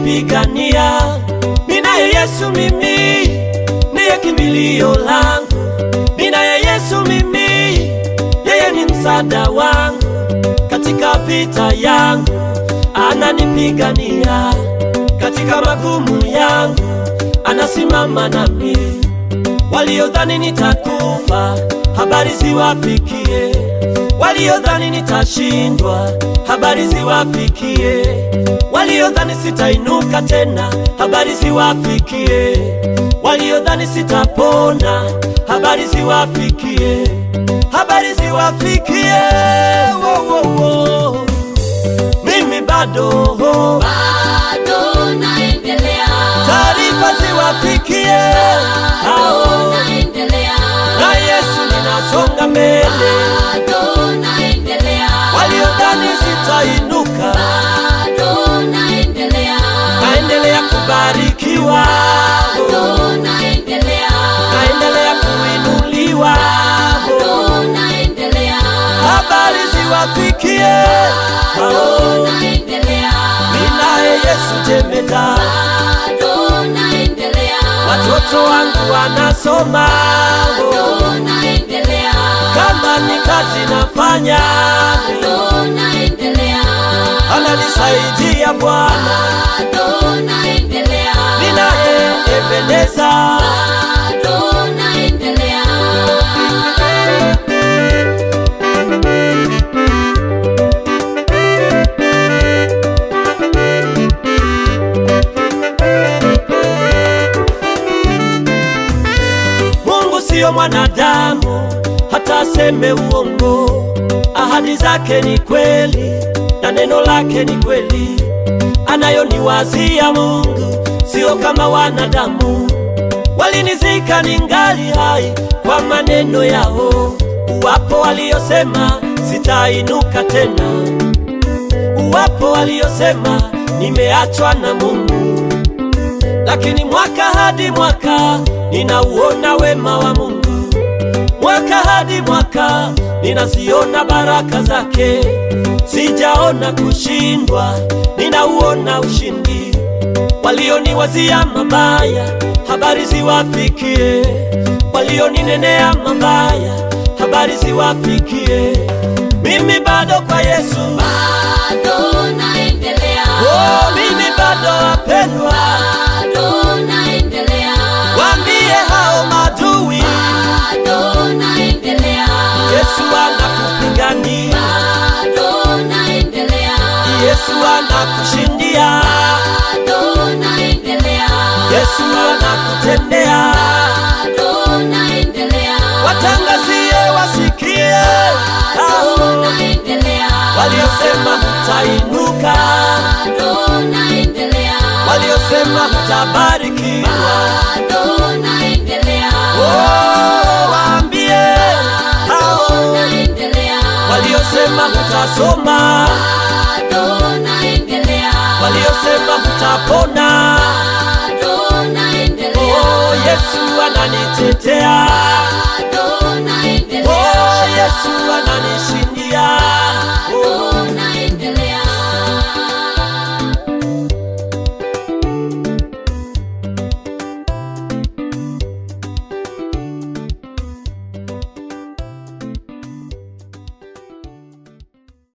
ananipigania. Ninaye Yesu mimi, ndiye kimbilio langu. Ninaye Yesu mimi, yeye ni msaada wangu katika vita yangu, ananipigania katika magumu yangu, anasimama nami. Waliodhani nitakufa, habari ziwafikie. Waliodhani nitashindwa, habari ziwafikie. Waliodhani sitainuka tena, habari ziwafikie. Waliodhani sitapona, habari ziwafikie. Habari ziwafikie. Wo, wo, wo. Mimi bado bado naendelea, taarifa ziwafikie hao bado naendelea, na Yesu ninasonga mbele. bado naendelea, Waliodhani sitainuka, bado naendelea, naendelea kubarikiwa, bado naendelea, naendelea kuinuliwa. bado naendelea, Habari ziwafikie hao, bado naendelea, ninaye Yesu jemeda, bado naendelea, watoto wangu wanasoma, bado naendelea, kama ni kazi nafanya, bado naendelea, ananisaidia Bwana, bado naendelea, ninaye Ebeneza. bado naendelea. Mungu siyo mwanadamu hata aseme uongo. Ahadi zake ni kweli na neno lake ni kweli. Anayoniwazia Mungu sio kama wanadamu. Walinizika ningali hai kwa maneno yao. Uwapo waliosema sitainuka tena, uwapo waliosema nimeachwa na Mungu lakini mwaka hadi mwaka ninauona wema wa Mungu, mwaka hadi mwaka ninaziona baraka zake. Sijaona kushindwa, ninauona ushindi. Walioniwazia mabaya, habari ziwafikie. Walioninenea mabaya, habari ziwafikie. Mimi bado kwa Yesu, Bado naendelea, oh, mimi bado wapendwa. bado naendelea, Waambie hao madui, bado naendelea, Yesu anakupigania, bado naendelea, Yesu anakushindia, bado naendelea, Yesu anakutendea. bado naendelea, Watangazie wasikie hao bado naendelea, waliosema hutainuka, bado naendelea, waliosema hutabarikiwa. bado naendelea, Oh, waambie hao bado naendelea, waliosema hutasoma, bado naendelea, waliosema hutapona. bado naendelea, Oh, Yesu ananitetea. bado naendelea, Oh, Yesu ananishindia. Oh,